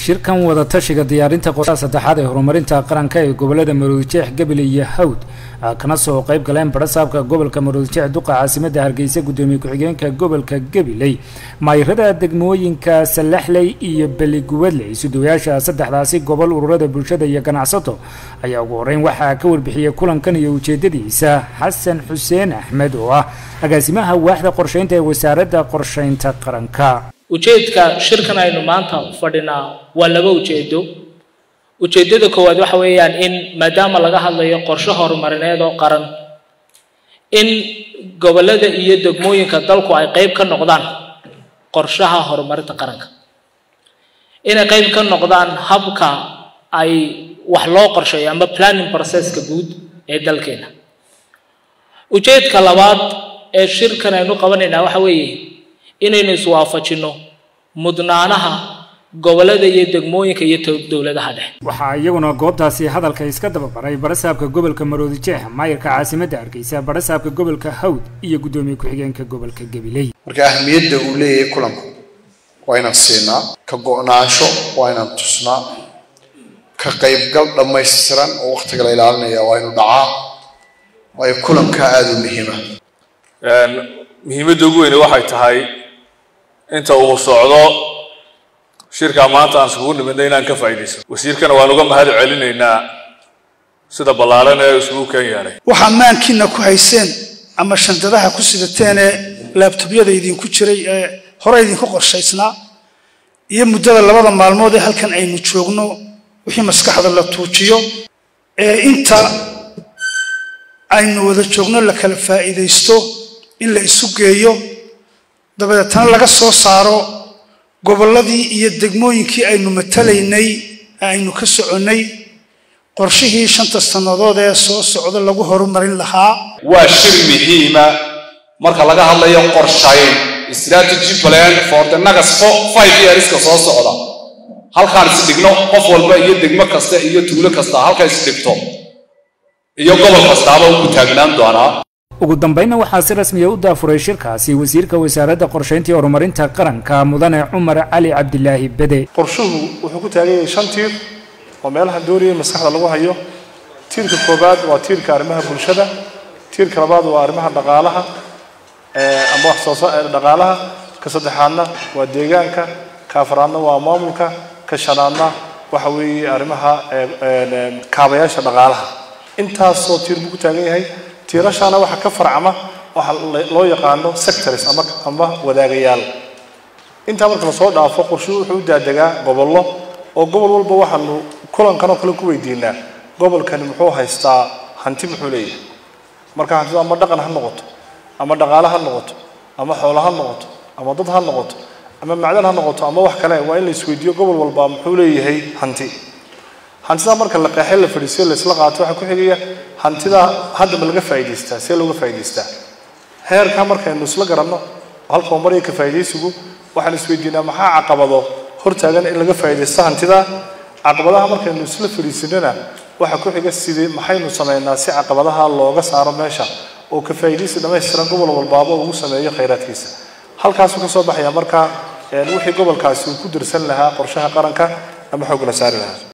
shirkan wadatashiga diyaarinta qorshaha saddexaad ee horumarinta qaranka ee gobolada maroodijeex gabiley iyo hawd kana soo qayb galeen barasaabka gobolka maroodijeex duqa caasimada hargeysa gudoomiye ku-xigeenka gobolka gabiley mayrada degmooyinka salaxley iyo beligubadley sudowayaasha saddexdaasi gobol ururada bulshada iyo ganacsato ayaa ugu horeyn waxaa ka warbixiyey kulankan iyo ujeedadiisa xasan xuseen axmed oo ah agaasimaha waaxda qorsheynta ee wasaaradda qorsheynta qaranka ujeedka shirkan aynu maanta fadhinaa waa laba ujeedo ujeedada koowaad waxa weeyaan in maadaama laga hadlayo qorshe horumarineed oo qaran in gobolada iyo degmooyinka dalku ay qayb ka noqdaan qorshaha horumarinta qaranka inay qayb ka noqdaan habka ay wax loo qorsheeyo ama planning processka guud ee dalkeena ujeedka labaad ee shirkan aynu qabanaynaa waxa weeye inaynu iswaafajinno mudnaanaha gobolada iyo degmooyinka iyo dowladaha dhexe waxaa iyaguna goobtaasi hadalka iska dababaray barasaabka gobolka maroodijeex maayirka caasimadda hargeysa barasaabka gobolka hawd iyo guddoomiye ku-xigeenka gobolka gabiley marka ahmiyadda uu leeyahay kulanku waa inaan siinaa ka go-naansho waa inaan tusnaa ka qaybgal dhammaystiran oo wakhtiga la ilaalinaya waa inu dhacaa waayo kulanka aada u muhiima muhiimadda ugu weyne waxay tahay inta uu socdo shirkaa maanta aan iskugu nimidnay inaan ka faa'iidaysan wasiirkana waan uga mahad celinaynaa sida ballaaran ee isugu kan yeelay waxaa maankiina ku hayseen ama shandadaha ku sidateen ee laabtobyada idinku jiray ee hore idinku qorshaysnaa iyo muddada labada maalmood ee halkan aynu joogno wixii maskaxda la tuujiyo ee inta aynu wada joogno la kala faa'iidaysto in la isu geeyo dabadeetana laga soo saaro gobolladii iyo degmooyinkii aynu matalaynay ee aynu ka soconnay qorshihii shanta sannadood ee soo socda lagu horumarin lahaa waa shir muhiima marka laga hadlayo qorshayn strategy plan for the next five yearska soo socda halkaan is dhigno qof walba iyo degmo kasta iyo tuulo kasta halka is dhigto iyo gobol kastaaba ugu taagnaan doonaa ugu dambeynna waxaa si rasmiya u daafuray shirkaasi wasiirka wasaaradda qorsheynta iyo horumarinta qaranka mudane cumar cali cabdilaahi bede qorshuhu wuxuu ku taagan yahay shan tiir oo meelaha doonaya maskaxda lagu hayo tiirka koobaad waa tiirka arrimaha bulshada tiirka labaad waa arrimaha dhaqaalaha ama wax soo dhaqaalaha ka saddexaadna waa deegaanka ka afraadna waa maamulka ka shanaadna waxa weeye arrimaha kaabayaasha dhaqaalaha intaasoo tiir buu ku taagan yahay tiirashaana waxaa ka farcama waxa loo yaqaano sectors ama ama wadaagayaal intaa marka lasoo dhaafo qorshuhu wuxuu u daadegaa gobollo oo gobol walba waxaanu kulankan oo kale ku weydiinaa gobolkani muxuu haystaa hanti muxuu leeyahay marka hantidu ama dhaqan ha noqoto ama dhaqaale ha noqoto ama xoolo ha noqoto ama dad ha noqoto ama macdan ha noqoto ama wax kale waa in la isweydiiyo gobol walba muxuu leeyahay hanti hantida marka la qeexay la fadhiisiyo la isla qaato waxaa ku xigaya hantida haddaba laga faa'iidaystaa see looga faa'iidaystaa heerka markaynu isla garanno halka uu maraya ka faa'iidaysigu waxaan isweydiinaa maxaa caqabado hortaagan in laga faa'iidaysto hantida caqabadaha markaynu isla fadhiisinana waxaa ku xiga sidii maxaynu samaynaa si caqabadaha looga saaro meesha oo ka faa'iidaysi dhammaystiran gobol walbaaba ugu sameeyo khayraadkiisa halkaasuu ka soo baxaya marka wixii gobolkaasi uu ku dirsan lahaa qorshaha qaranka ama xoog la saari lahaa